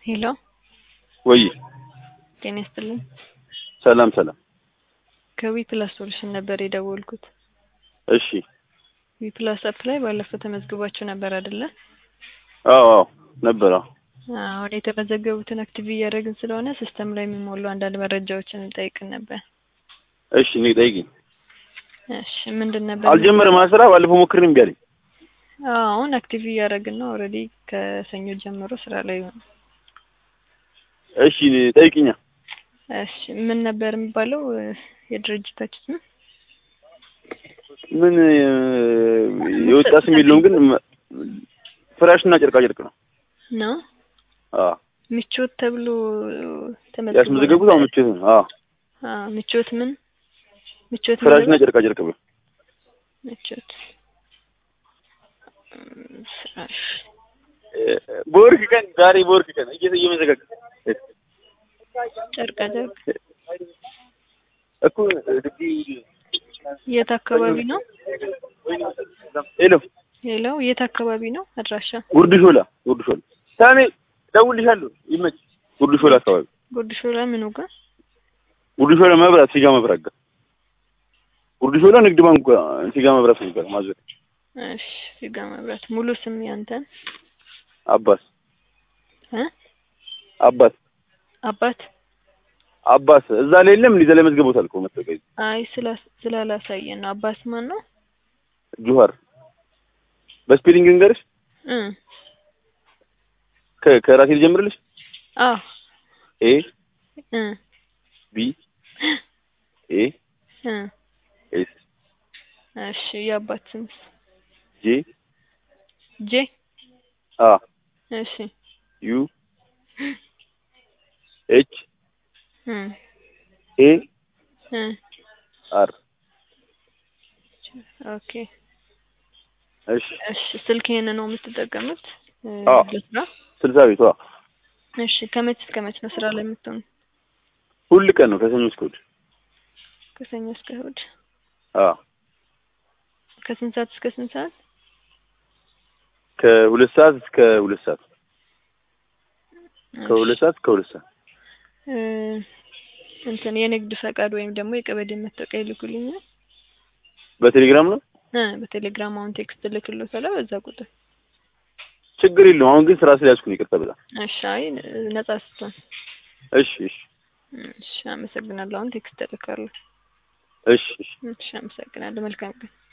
ሄሎ ወይ ጤና ይስጥልኝ። ሰላም ሰላም። ከዊ ፕላስ ሶሉሽን ነበር የደወልኩት። እሺ ዊ ፕላስ አፕ ላይ ባለፈው ተመዝግባችሁ ነበር አይደለ? አዎ አዎ ነበር። አዎ አሁን የተመዘገቡትን አክቲቭ እያደረግን ስለሆነ ሲስተም ላይ የሚሞሉ አንዳንድ መረጃዎችን እንጠይቅን ነበር። እሺ እኔ ጠይቂኝ። እሺ ምንድን ነበር? አልጀመረም ስራ ባለፈው ሞክሬ እምቢ አለኝ። አዎ አሁን አክቲቭ እያደረግን ነው። ኦልሬዲ ከሰኞ ጀምሮ ስራ ላይ ነው። እሺ ጠይቂኛ። እሺ ምን ነበር የሚባለው የድርጅታችን ስም? ምን የወጣ ስም የለውም ግን ፍራሽና ጨርቃ ጨርቅ ነው። ነው አዎ ምቾት ተብሎ ተመዝግቦ ያስመዘገቡት አሁን ምቾት ነው። አዎ አዎ ምቾት ምን ምቾት ምን ፍራሽና ነበር? ጨርቃ ጨርቅ ብሎ ምቾት እም፣ ፍራሽ በወርቅ ቀን ዛሬ በወርቅ ቀን እየ- እየመዘጋገ ጨርቃ ጨርቅ እኮ የት አካባቢ ነው? ሄሎ ሌላው የት አካባቢ ነው አድራሻ? ጉርድ ሾላ ጉርድ ሾላ ሳሜ ደውልሻለሁ ይመች ጉርድ ሾላ አካባቢ ጉርድ ሾላ ምኑ ጋር? ጉርድ ሾላ መብራት ሲጋ መብራት ጋር ጉርድ ሾላ ንግድ ባንክ ጋር ሲጋ መብራት ነበር ማዘር እሺ ሲጋ መብራት። ሙሉ ስም ያንተን? አባስ እ አባስ አባት አባስ እዛ ላይ የለም እንዴ ዘለ መዝገቦታል እኮ መሰለኝ አይ ስላ- ስላላሳየን ነው። አባስ ማን ነው? ጁሃር በስፔሊንግ እንገርሽ እ ከ- ከራሴ ልጀምርልሽ አዎ ኤ እ ቢ ኤ እ ኤስ እሺ የአባት ስም ጄ ጄ አ እሺ ዩ ኤች እ ኤ እ አር ኦኬ እሺ እሺ ስልክ ይሄን ነው የምትጠቀሙት? እ አዎ። ለስራ? ስልሳ ቤቷ እሺ ከመች እስከ መች ነው ስራ ላይ የምትሆኑ? ሁል ቀን ነው ከሰኞ እስከ እሑድ ከሰኞ እስከ እሑድ አ ከስንት ሰዓት እስከ ስንት ሰዓት? ከሁለት ሰዓት እስከ ሁለት ሰዓት ከሁለት ሰዓት እስከ ሁለት ሰዓት እ እንትን የንግድ ፈቃድ ወይም ደግሞ የቀበሌ መታወቂያ ይልኩልኛል። በቴሌግራም ነው እ በቴሌግራም አሁን ቴክስት ልክልዎታለሁ በዛ ቁጥር። ችግር የለውም አሁን ግን ስራ ስለያዝኩኝ ይቅርታ በጣም እሺ አይ ነጻ ስትሆን። እሺ እሺ እሺ አመሰግናለሁ። አሁን ቴክስት እልካለሁ። እሺ እሺ እሺ አመሰግናለሁ። መልካም ቀን።